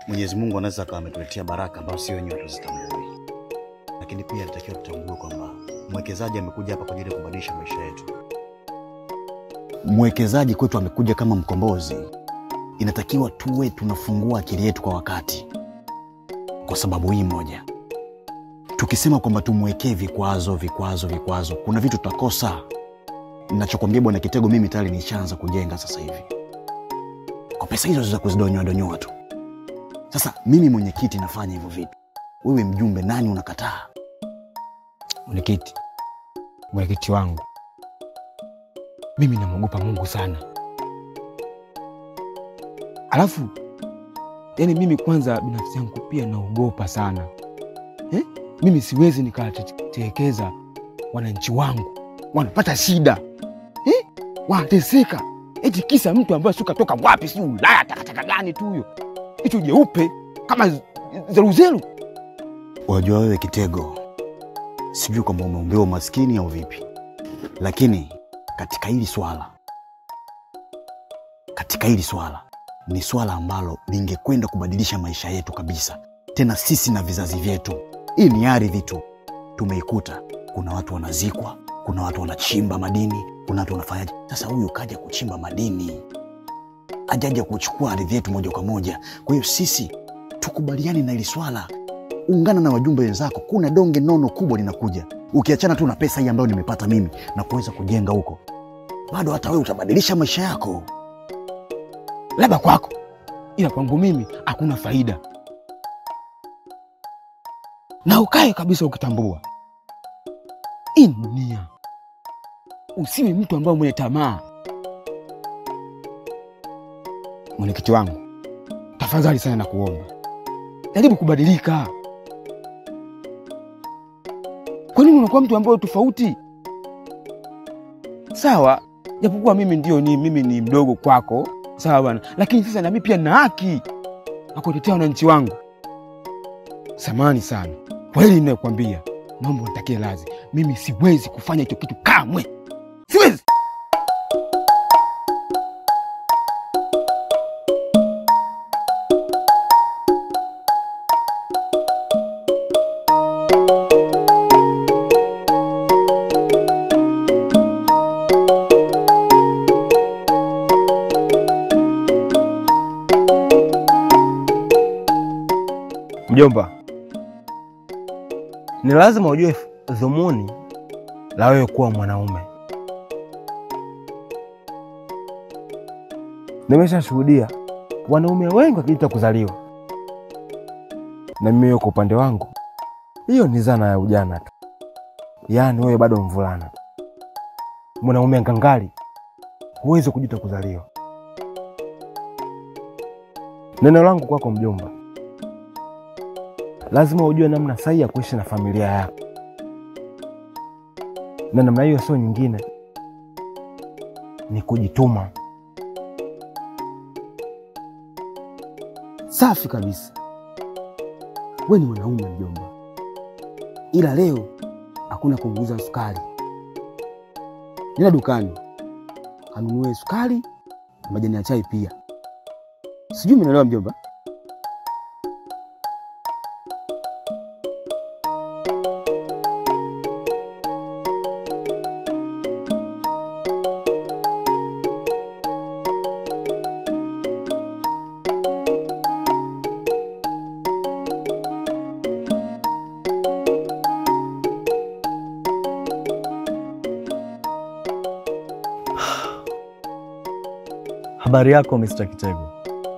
Mwenyezi Mungu anaweza akawa ametuletea baraka ambazo sio wenyewe hatuzitambui, lakini pia natakiwa tutambue kwamba mwekezaji amekuja hapa kwa ajili ya kubadilisha maisha yetu. Mwekezaji kwetu amekuja kama mkombozi, inatakiwa tuwe tunafungua akili yetu kwa wakati, kwa sababu hii moja, tukisema kwamba tumwekee vikwazo vikwazo vikwazo, kuna vitu tutakosa. Nachokwambia bwana Kitego, mimi tayari nishaanza kujenga sasa hivi kwa pesa hizo za kuzidonyoa donyoa tu. Sasa mimi mwenyekiti nafanya hivyo vitu, wewe mjumbe, nani unakataa? Mwenyekiti, mwenyekiti wangu, mimi namwogopa Mungu sana. Alafu yani mimi kwanza binafsi yangu pia naogopa sana eh? Mimi siwezi nikawatekeza wananchi wangu, wanapata shida eh? Wanateseka eti kisa mtu ambaye si katoka wapi, si Ulaya, takataka gani tu huyo, hicho jeupe kama z- zeruzeru. Unajua wewe Kitego, sijui kwamba umeumbiwa umaskini au vipi, lakini katika hili swala, katika hili swala ni swala ambalo lingekwenda kubadilisha maisha yetu kabisa, tena sisi na vizazi vyetu. Hii ni ardhi tu tumeikuta, kuna watu wanazikwa, kuna watu wanachimba madini, kuna watu wanafanyaje. Sasa huyu kaja kuchimba madini, ajaja kuchukua ardhi yetu moja kwa moja. Kwa hiyo sisi tukubaliane na hili swala ungana na wajumbe wenzako, kuna donge nono kubwa linakuja. Ukiachana tu na pesa hii ambayo nimepata mimi na kuweza kujenga huko, bado hata wewe utabadilisha maisha yako. labda kwako, ila kwangu mimi hakuna faida. Na ukae kabisa ukitambua hii ni dunia, usiwe mtu ambaye mwenye tamaa. Mwenyekiti wangu, tafadhali sana nakuomba, jaribu kubadilika. Kwa nini unakuwa mtu ambaye tofauti? Sawa, japokuwa mimi ndio ni mimi ni mdogo kwako, sawa bwana, lakini sasa nami pia na haki na kutetea wananchi wangu. Samani sana kwa hili ninayokwambia, naomba unitakie radhi. Mimi siwezi kufanya hicho kitu kamwe, siwezi. Mjomba, ni lazima ujue dhumuni la wewe kuwa mwanaume. Nimeshashuhudia wanaume wengi wakijuta kuzaliwa, na mimi kwa upande wangu, hiyo ni zana ya ujana tu, yaani wewe bado mvulana. Mwanaume ngangali, huwezi kujuta kuzaliwa. Neno langu kwako mjomba, lazima ujue namna sahihi ya kuishi na familia yako, na namna hiyo sio nyingine, ni kujituma. Safi kabisa, we ni mwanaume mjomba, ila leo hakuna kuunguza sukari. Nenda dukani kanunue sukari na majani ya chai pia. Sijui umeelewa mjomba? Habari yako Mr. Kitego?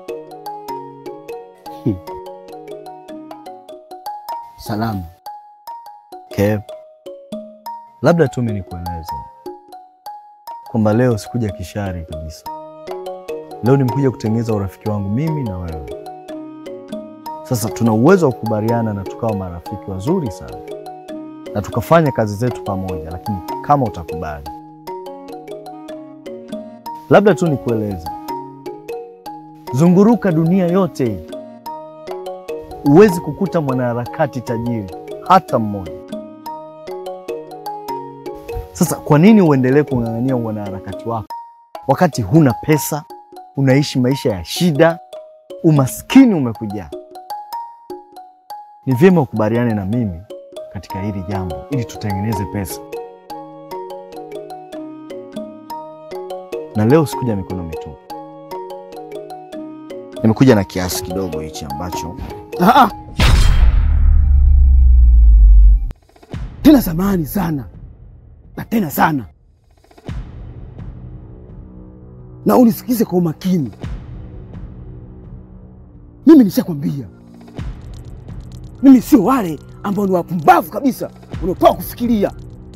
Salamu. Okay. Labda tu mimi nikueleze kwamba leo sikuja kishari kabisa. Leo nimekuja kutengeneza urafiki wangu mimi na wewe. Sasa tuna uwezo wa kukubaliana na tukawa marafiki wazuri sana na tukafanya kazi zetu pamoja, lakini kama utakubali, labda tu nikueleze, zunguruka dunia yote hii, huwezi kukuta mwanaharakati tajiri hata mmoja. Sasa kwa nini uendelee kung'ang'ania wanaharakati wako wakati huna pesa, unaishi maisha ya shida, umaskini umekujaa? ni vyema ukubaliane na mimi katika hili jambo ili tutengeneze pesa. Na leo sikuja mikono mitupu, nimekuja na kiasi kidogo hichi ambacho Ah, ah. Tena samahani sana na tena sana, na unisikize kwa umakini. Mimi nishakwambia, mimi sio wale ambao ni wapumbavu kabisa unaotoa kufikiria.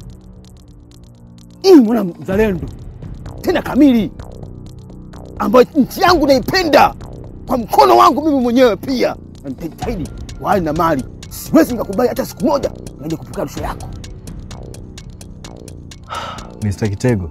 Hii mwana mzalendo tena kamili, ambayo nchi yangu naipenda kwa mkono wangu mimi mwenyewe pia, na nitajitahidi kwa hali na mali. Siwezi nikakubali hata siku moja naje kupokea rushwa yako. Mr. Kitego,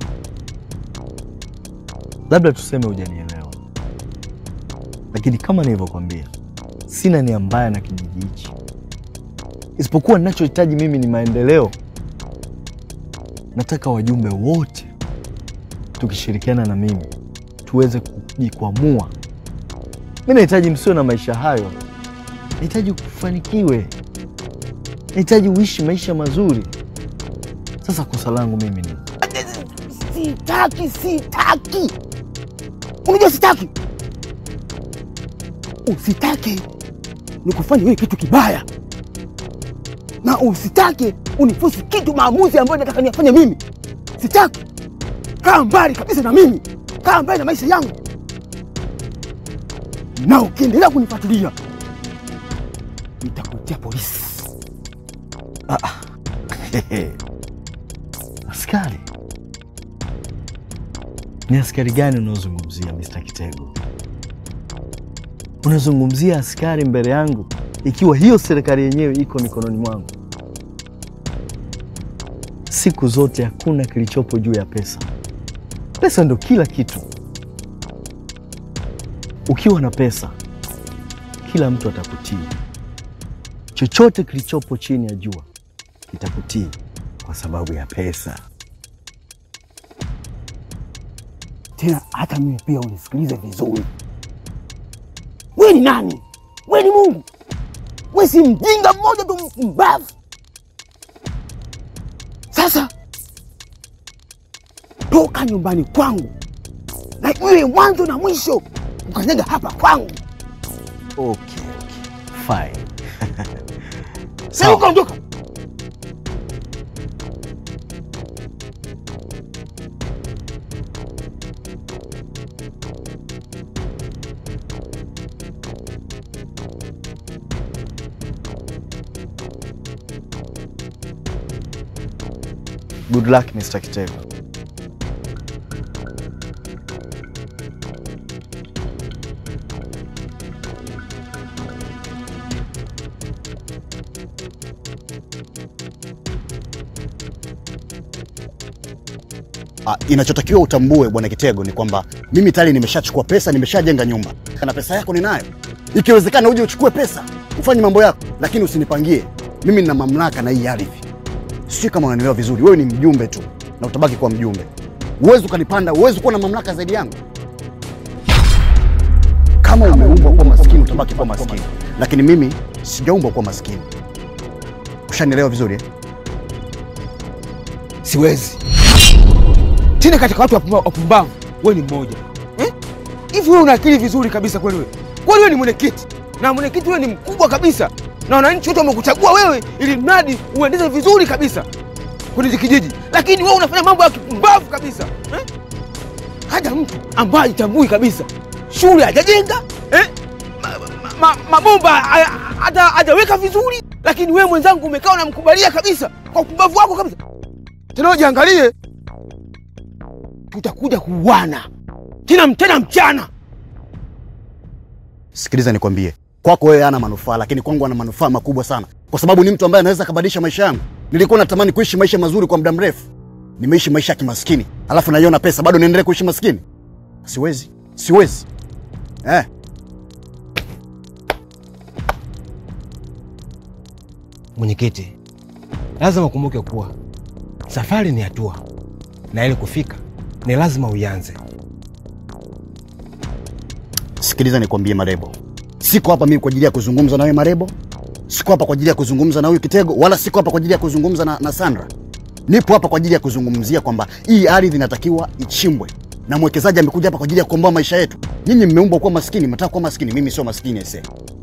labda tuseme hujanielewa, lakini kama nilivyokwambia, sina nia mbaya na kijiji hichi, isipokuwa ninachohitaji mimi ni maendeleo. Nataka wajumbe wote tukishirikiana na mimi tuweze kujikwamua. Mi nahitaji msiwe na maisha hayo, nahitaji kufanikiwe, nahitaji uishi maisha mazuri. Sasa kosa langu mimi ni Sitaki, sitaki. Unajua sitaki, usitake nikufanya wewe kitu kibaya, na usitake unifusi kitu maamuzi ambayo nataka niyafanye mimi. Sitaki. Kaa mbali kabisa na mimi, kaa mbali na maisha yangu, na ukiendelea kunifuatilia nitakutia polisi. askari. Ni askari gani unaozungumzia Mr. Kitego? Unazungumzia askari mbele yangu ikiwa hiyo serikali yenyewe iko mikononi mwangu? Siku zote hakuna kilichopo juu ya pesa. Pesa ndo kila kitu. Ukiwa na pesa, kila mtu atakutii. Chochote kilichopo chini ya jua kitakutii kwa sababu ya pesa. Tena hata mimi pia unisikilize vizuri. Wewe ni nani? Wewe ni Mungu? Wewe si mjinga mmoja tu mpumbavu. Sasa toka nyumbani kwangu na iwe mwanzo na mwisho ukanyaga hapa kwangu. Okay, okay. Fine. Sasa ukaondoka. Good luck, Mr. Kitego. Ah, inachotakiwa utambue bwana Kitego ni kwamba mimi tayari nimeshachukua pesa, nimeshajenga nyumba na pesa yako ninayo. Ikiwezekana uje uchukue pesa ufanye mambo yako, lakini usinipangie mimi. Nina mamlaka na hii ardhi, sio kama unanielewa vizuri. Wewe ni mjumbe tu na utabaki kuwa mjumbe, uwezi ukanipanda, uwezi kuwa na mamlaka zaidi yangu. Kama umeumbwa kuwa maskini, utabaki kuwa maskini, lakini mimi sijaumbwa kuwa maskini. Ushanielewa vizuri eh? Siwezi tena katika watu wapumba- wapumbavu, wewe ni mmoja eh? Hivi wewe una akili vizuri kabisa kweli? Wewe kweli wewe ni mwenyekiti, na mwenyekiti wewe ni mkubwa kabisa, na wananchi wote wamekuchagua wewe ili mradi uendeze vizuri kabisa kwenye hiki kijiji, lakini wewe unafanya mambo ya kipumbavu kabisa eh? Hata mtu ambaye hajitambui kabisa, shule hajajenga eh? ma, ma, ma, mabomba haya- hata hajaweka vizuri, lakini wewe mwenzangu umekaa unamkubalia kabisa kwa upumbavu wako kabisa. Tena wewe jiangalie, tutakuja kuuana tena tena mchana. Sikiliza nikwambie, kwako wewe hana manufaa, lakini kwangu ana manufaa makubwa sana, kwa sababu ni mtu ambaye anaweza kabadilisha maisha yangu. Nilikuwa natamani kuishi maisha mazuri kwa muda mrefu, nimeishi maisha ya kimaskini, alafu naiona pesa, bado niendelee kuishi maskini? Siwezi, siwezi eh. Mwenyekiti, lazima ukumbuke kuwa safari ni hatua na ili kufika ni lazima uianze. Sikiliza nikwambie, Marebo, siko hapa mimi kwa ajili ya kuzungumza na wewe Marebo, Siko hapa kwa ajili ya kuzungumza na huyu Kitego, wala siko hapa kwa ajili ya kuzungumza na, na Sandra. Nipo hapa kwa ajili ya kuzungumzia kwamba hii ardhi inatakiwa ichimbwe, na mwekezaji amekuja hapa kwa ajili ya kukomboa maisha yetu. Nyinyi mmeumbwa kuwa maskini, mnataka kuwa maskini. Mimi sio maskini ese.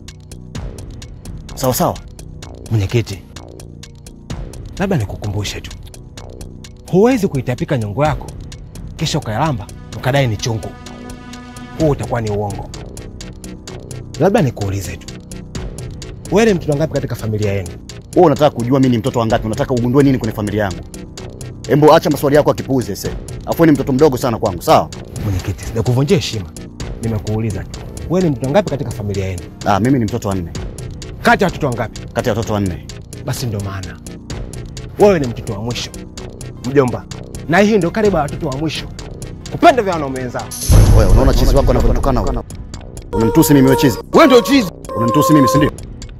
Sawa sawa. Mwenyekiti, labda nikukumbushe tu, huwezi kuitapika nyongo yako kisha ukailamba ukadai ni chungu. Huo utakuwa ni uongo. Labda nikuulize tu, wewe ni mtoto ngapi katika familia yenu? Wewe unataka kujua mimi ni mtoto wa ngapi? Unataka ugundue nini kwenye familia yangu? Embo, acha maswali yako ya kipuuzi ese. Afu ni mtoto mdogo sana kwangu, sawa? Mwenyekiti, sijakuvunjia heshima, nimekuuliza tu, wewe ni mtoto ngapi katika familia yenu? Ah, mimi ni mtoto wa nne Kati ya watoto wangapi? kati ya watoto wanne. Basi ndio maana wewe ni mtoto wa mwisho, mjomba, na hii ndio karibu ya watoto wa mwisho kupenda vya wanaume wenzao. Wewe unaona chizi wako anavyotukana huyo? Unamtusi mimi wewe chizi? Wewe ndio chizi. Unanitusi mimi si ndio?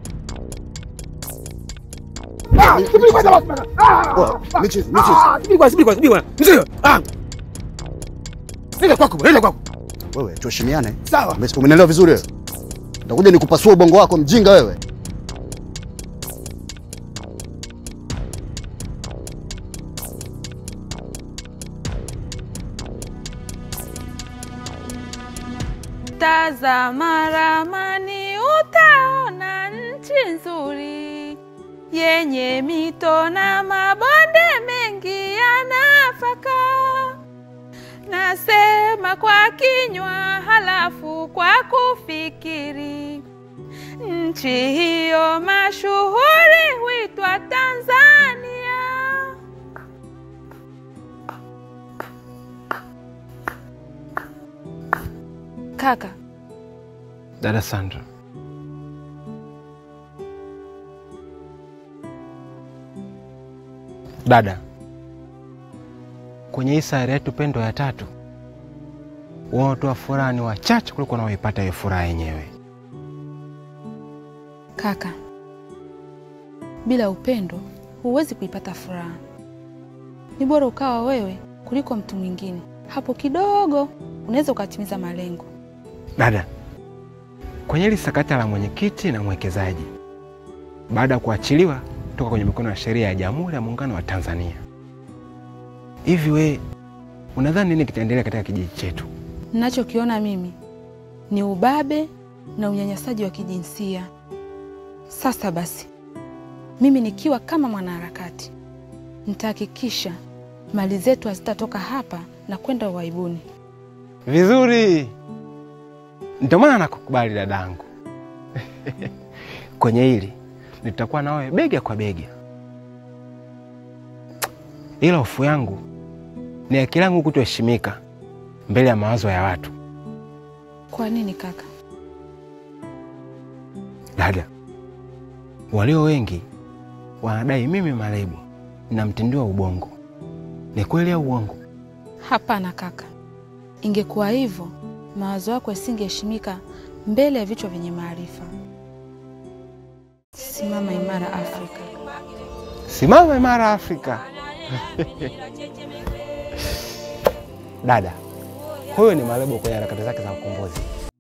Wewe, michizi, michizi. Subiri kwanza, subiri kwanza, subiri kwanza. Mzee, ah. Nenda kwako, nenda kwako. Wewe tuheshimiane. Sawa. Ume- Umenielewa vizuri wewe? Nitakuja nikupasua ubongo wako mjinga wewe. Tazama ramani utaona nchi nzuri yenye mito na mabonde mengi ya nafaka. Nasema kwa kinywa halafu kwa kufikiri. Nchi hiyo mashuhuri huitwa Tanzania. Kaka, Dada Sandra. Dada, kwenye hii sayari yetu pendo ya tatu, wanaotoa furaha ni wachache kuliko wanaoipata hiyo furaha yenyewe. Kaka, bila upendo huwezi kuipata furaha. Ni bora ukawa wewe kuliko mtu mwingine. Hapo kidogo unaweza ukatimiza malengo. Dada, kwenye hili sakata la mwenyekiti na mwekezaji, baada ya kuachiliwa toka kwenye mikono ya sheria ya Jamhuri ya Muungano wa Tanzania, hivi we unadhani nini kitaendelea katika kijiji chetu? Ninachokiona mimi ni ubabe na unyanyasaji wa kijinsia. Sasa basi, mimi nikiwa kama mwanaharakati nitahakikisha mali zetu hazitatoka hapa na kwenda uhaibuni. Vizuri, ndio maana nakukubali dadangu. Kwenye hili nitakuwa na wewe bega kwa bega, ila hofu yangu ni akili yangu kutoheshimika mbele ya mawazo ya watu. Kwa nini kaka? Dada, walio wengi wanadai mimi Malebu na mtindio wa ubongo. Ni kweli au uongo? Hapana kaka, ingekuwa hivyo mawazo yako yasingeheshimika mbele ya vichwa vyenye maarifa. Simama imara Afrika. Simama imara Afrika. Dada, huyo ni Malebo kwenye harakati zake za ukombozi.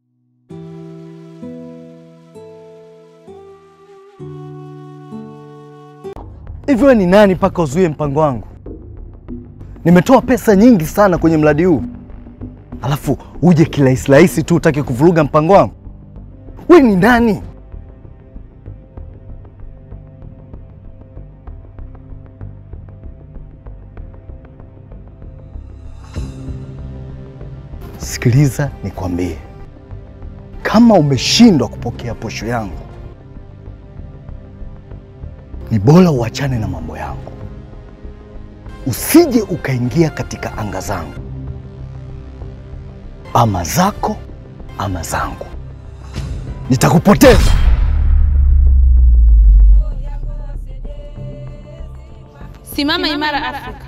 Hivi wewe ni nani mpaka uzuie mpango wangu? Nimetoa pesa nyingi sana kwenye mradi huu, alafu uje kirahisi rahisi tu utake kuvuruga mpango wangu? Wewe ni nani? Sikiliza nikwambie, kama umeshindwa kupokea posho yangu ni bora uachane na mambo yangu, usije ukaingia katika anga zangu, ama zako ama zangu, nitakupoteza. Simama imara Afrika.